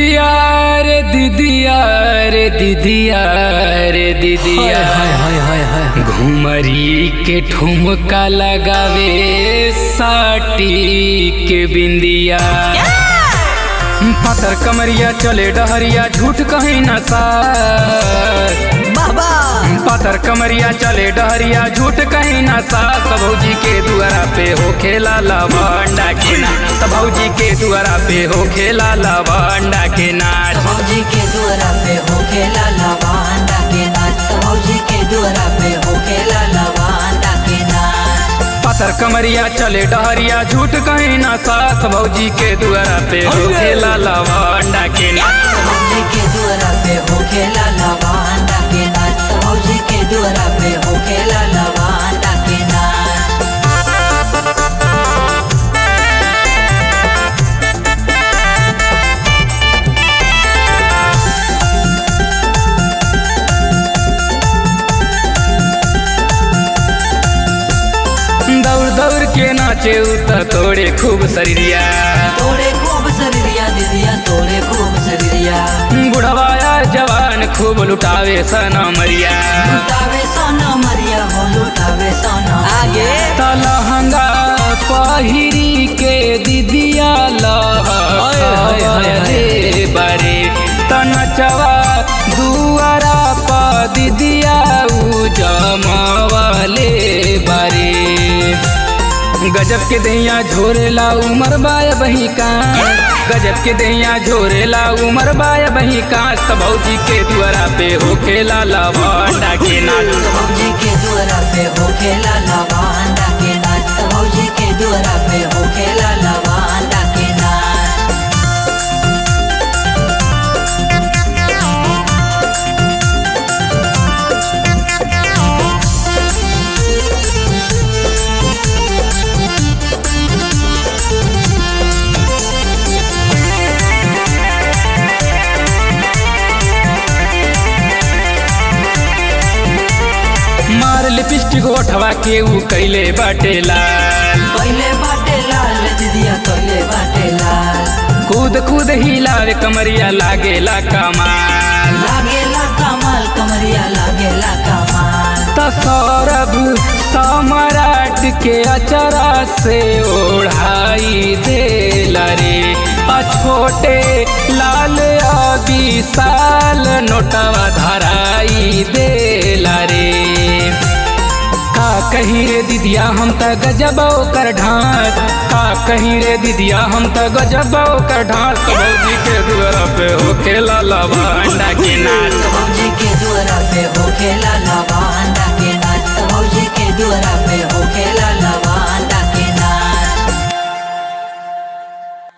दीदिया रे दीदिया रे दीदिया रे दीदिया हाय हाय हाय हाय घुमरी के ठुमका लगावे साटी के बिंदिया पतर कमरिया चले डहरिया झूठ कहीं न सा बाबा पातर कमरिया चले डहरिया झूठ कहीं ना सास भौजी के दुआरा पे हो खेला लवंडा के नाच भौजी के दुआरा पे हो खेला लवंडा के नाच भौजी के दुआरा पे हो खेला लवांडा के नाच भौजी के दुआरा पे हो खेला लवांडा के नाच पातर कमरिया चले डहरिया झूठ कहीं ना सास भौजी के दुआरा पे हो खेला लवंडा के नाच भौजी के दुआरा पे हो खेला लवांडा के नाच भौजी के दुआरा पे हो खेला लवांडा के नाच दौड़ दौड़ के नाचे उत तोड़े खूब शरीरिया तोड़े खूब शरीरिया दीदिया तोड़े खूब शरीरिया बुढ़वाया जवान खूब लुटावे सना मरिया लुटावे सोना मरिया हो लुटावे सोना आगे तलहंगा पहिरी के दिदिया लहरे बारे तनचवा दुआरा प दिदिया उजमवाले बारे गजब के दैया झोरेला उमर बाय बही का गजब के दैया झोरेला उमर बाय बही का भौजी के दुआरा पे हो खेला लवंडा के नाच भौजी के दुआरा पे हो खेला लवांडा के नाच भौजी के दुआरा पे हो खेला लवांडा के नाच मार लिपस्टिक ओठवा के ऊ कैले बाटे लाल कैले बाटे लाल दीदिया कैले बाटे लाल कूद कूद हिलावे कमरिया लागेला कमाल लागेला कमाल कमरिया लागेला कमाल त सौरभ सम्राट के अचरा से ओढ़ाई देला रे आ छोटे लाल विशाल नोटवा धराई देला रे का कहीं रे दीदिया हम त गजब कर ढांस का कहीं रे दीदिया हम त गजब कर ढांस भौजी के दुआरा पे हो खेला लवंडा के नाच भौजी के